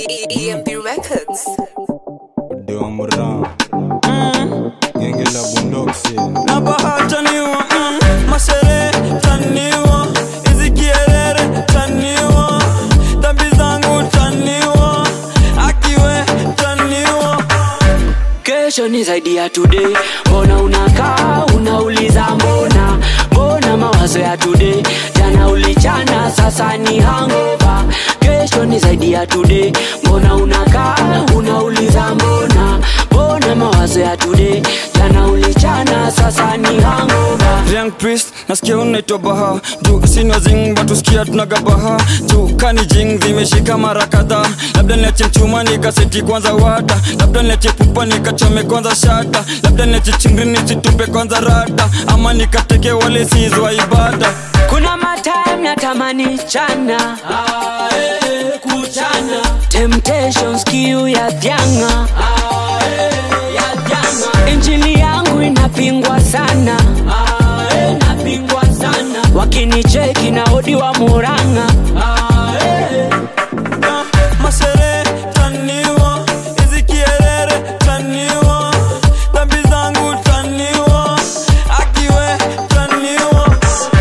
EMP Records. Deomran Genge la bundoksi na bahataniwa mm, mashere taniwa hizi kierere taniwa dhambi zangu taniwa akiwe taniwa kesho ni zaidi ya today mbona unakaa unauliza mbona mbona mawazo ya today jana ulichana sasa ni hangova kesho ni zaidi ya today mbona unakaa unauliza mbona mbona mawazo ya today jana ulichana sasa ni hangova Young priest nasikia unaitwa baha juu sinwa zing batusikia tunaga baha juu kani jing zimeshika mara kadhaa labda niache mchuma nikaseti kwanza wata labda niache pupa nikachome kwanza shata labda niache chingri nisitupe kwanza rata ama nikateke wale sizwa ibada kuna matime natamani chana kuchana temptations kiu ya vyanga injili yangu inapingwa sana inapingwa sana wakinicheki na odi wa muranga mashere taniwa hizi kierere taniwa dhambi zangu taniwa akiwe taniwa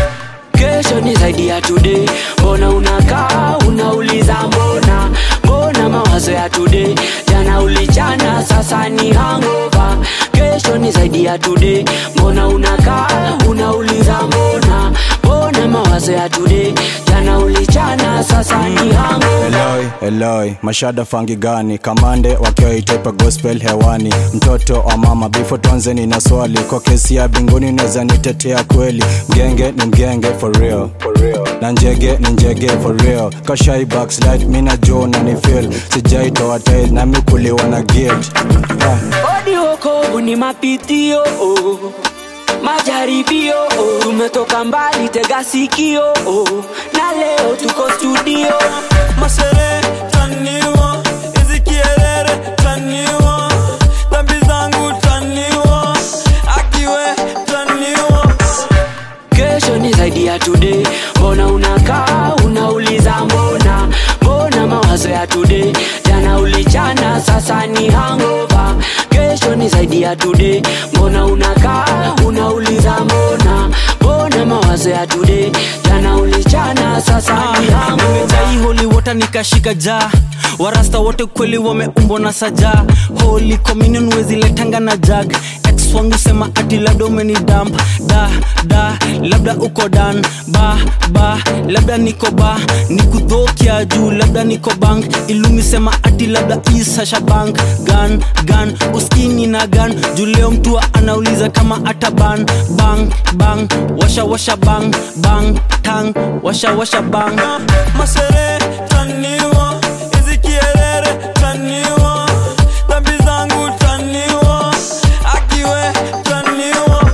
kesho ni zaidi ya today mbona unakaa unauliza mbona mbona mawazo ya today jana ulichana sasa ni hangova kesho ni zaidi ya today mbona unakaa unauliza mbona mbona mawazo ya today jana ulichana sasa ni hangova Eloi, Eloi, mashada fangi gani kamande wakiwa itepa gospel hewani mtoto wa mama bifo tonzeni na swali kwa kesi ya binguni naweza nitetea kweli mgenge ni mgenge for real na njege ni njege for real kashai backslide mina jo na ni feel sijaitoa tail nami kuliwa na guilt ah. odi wokovu ni mapitio oh. majaribio oh. tumetoka mbali tega sikio oh. na leo tuko studio mashere taniwa hizi kierere taniwa dhambi zangu taniwa akiwe taniwa kesho ni zaidi ya today mbona unakaa unauliza mbona mbona mawazo ya today jana ulichana sasa ni hangova kesho ni zaidi ya today mbona unakaa unauliza mbona mbona mawazo ya today jana ulichana sasa ni hangova nimejai holi wota nikashika jaa warasta wote kweli wameumbwa na saja holy communion weziletanga na jag ex wangu sema ati labda umeni damp da da labda uko dan ba ba labda niko ba nikudhokia juu labda niko bank ilumi sema ati labda isasha bank gan gan uskini na gan juu leo mtu anauliza kama ata ban bang bang washa washa bang bang tang washa washa bang mashere taniwa hizi kierere taniwa dhambi zangu taniwa akiwe taniwa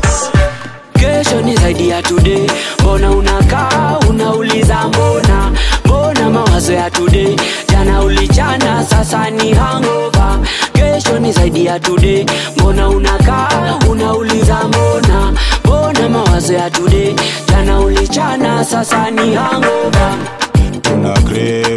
kesho ni zaidi ya today mbona unakaa unauliza mbona mbona mawazo ya today jana ulichana sasa ni hangova kesho ni zaidi ya today mbona unakaa unauliza mbona mbona mawazo ya today jana ulichana sasa ni hangova tuna crave